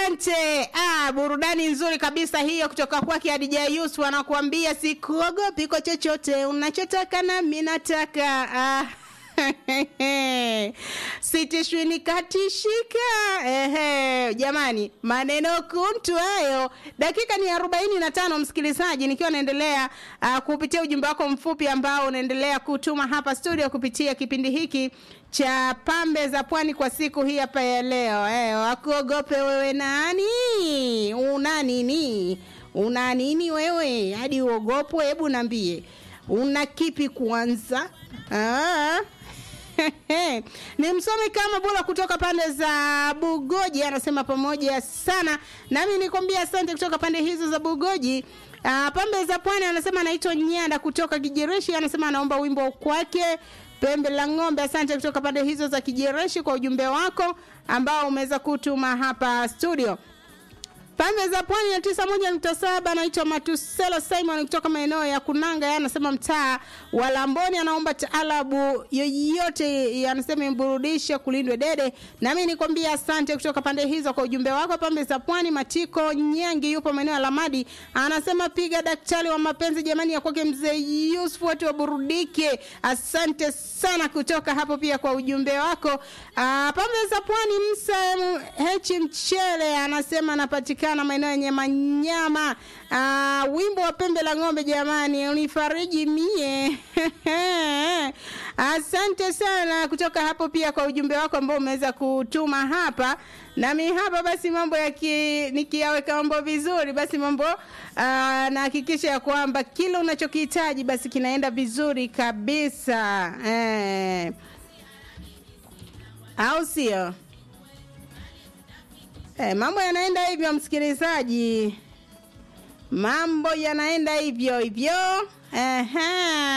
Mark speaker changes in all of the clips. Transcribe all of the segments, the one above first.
Speaker 1: Asante. Ah, burudani nzuri kabisa hiyo kutoka kwake Hadija Yusuf anakuambia sikuogopi kwa chochote unachotaka nami nataka. Ah. sitishwi nikatishika. Ehe, jamani, maneno kuntu hayo. Dakika ni arobaini na tano msikilizaji, nikiwa naendelea uh, kupitia ujumbe wako mfupi ambao unaendelea kutuma hapa studio kupitia kipindi hiki cha pambe za pwani kwa siku hii hapa ya leo. Eh, wakuogope wewe nani? Una nini? Una nini wewe hadi uogopwe? Hebu niambie, una kipi kwanza? Ah. ni msomi kama bora kutoka pande za Bugoji anasema pamoja sana nami nikwambia asante kutoka pande hizo za Bugoji. Uh, pambe za pwani anasema anaitwa Nyanda kutoka Kijereshi anasema anaomba wimbo kwake pembe la ng'ombe. Asante kutoka pande hizo za Kijereshi kwa ujumbe wako ambao umeweza kutuma hapa studio. Pande za pwani ya tisa moja nukta saba anaitwa Matuselo Simon kutoka maeneo ya Kunanga, yeye anasema mtaa wa Lamboni, anaomba taalabu yoyote, anasema imburudishe kulindwe dede. Nami nikwambia asante kutoka pande hizo kwa ujumbe wako. Pande za pwani, Matiko Nyangi yupo maeneo ya Lamadi, anasema piga daktari wa mapenzi jamani, ya kwake mzee Yusuf, watu waburudike. Asante sana kutoka hapo pia kwa ujumbe wako. Uh, pande za pwani, Msa Hechi Mchele anasema anapatikana na maeneo yenye manyama. Uh, wimbo wa pembe la ng'ombe jamani, unifariji mie. Asante sana kutoka hapo pia kwa ujumbe wako ambao umeweza kutuma hapa nami hapa basi mambo yaki nikiyaweka mambo vizuri basi mambo uh, nahakikisha ya kwamba kila unachokihitaji basi kinaenda vizuri kabisa eh. au sio? Eh, mambo yanaenda hivyo msikilizaji, mambo yanaenda hivyo hivyo. Ehe.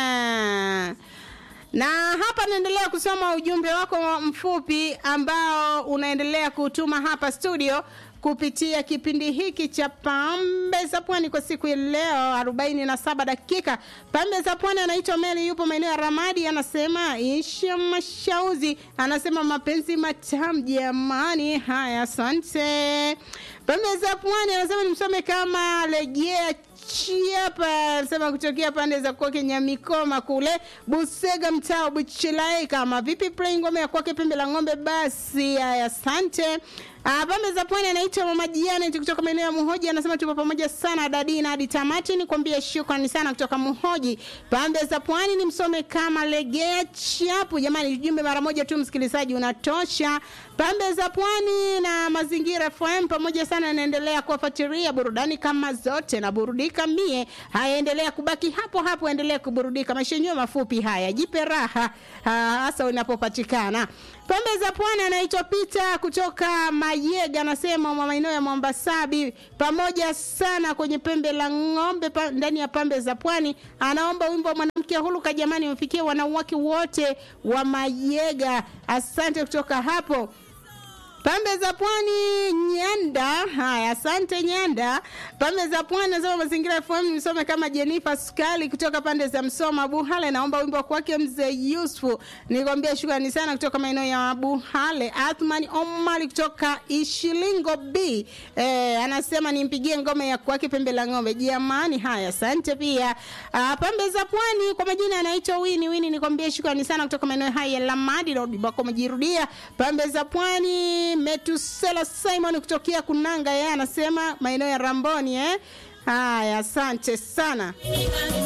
Speaker 1: Na hapa naendelea kusoma ujumbe wako mfupi ambao unaendelea kutuma hapa studio kupitia kipindi hiki cha pambe za pwani kwa siku ya leo 47 dakika. Pambe za pwani anaitwa Meli, yupo maeneo ya Ramadi, anasema isha mashauzi, anasema mapenzi matamu jamani. Haya, asante. Pambe za pwani anasema nimsome kama legea Chiapa anasema kutokea pande za kwake Nyamikoma kule Busega mtaa Buchilai. Kama vipi play ngome ya kwake pembe la ng'ombe? Basi haya, asante. Ah, pambe za pwani anaitwa Mama Janet kutoka maeneo ya Muhoji, anasema tupo pamoja sana dadina hadi tamati. Nikwambie shukrani sana kutoka Muhoji. Pambe za pwani ni msome kama legea chapu. Jamani, ujumbe mara moja tu msikilizaji unatosha. Pambe za pwani na mazingira FM pamoja sana, naendelea kuwafuatilia burudani kama zote na burudika mie. Haya, endelea kubaki hapo hapo, endelea kuburudika. Maisha yenyewe mafupi haya, jipe raha hasa unapopatikana. Pembe za pwani anaitwa Pita kutoka Mayega, anasema maeneo ya Mwambasabi, pamoja sana kwenye pembe la ng'ombe pa, ndani ya pembe za pwani. Anaomba wimbo wa mwanamke huluka, jamani, umefikie wanawake wote wa Mayega. Asante kutoka hapo pambe za pwani Nyanda. Haya, asante Nyanda. Pambe za pwani nasema mazingira FM nisome kama Jennifer Skali kutoka pande za Msoma Buhale, naomba wimbo kwake mzee Yusufu. Nikwambia shukrani sana kutoka maeneo ya Buhale. Athman Omari kutoka Ishilingo B eh, anasema nimpigie ngome ya kwake pembe la ng'ombe. Jamani, haya, asante pia. Uh, pambe za pwani kwa majina anaitwa Wini Wini, nikwambia shukrani sana kutoka maeneo haya ya Lamadi na Udibako majirudia. Pambe za pwani Metusela Simon kutokea Kunanga, yeye anasema maeneo ya Ramboni eh. Haya, asante sana.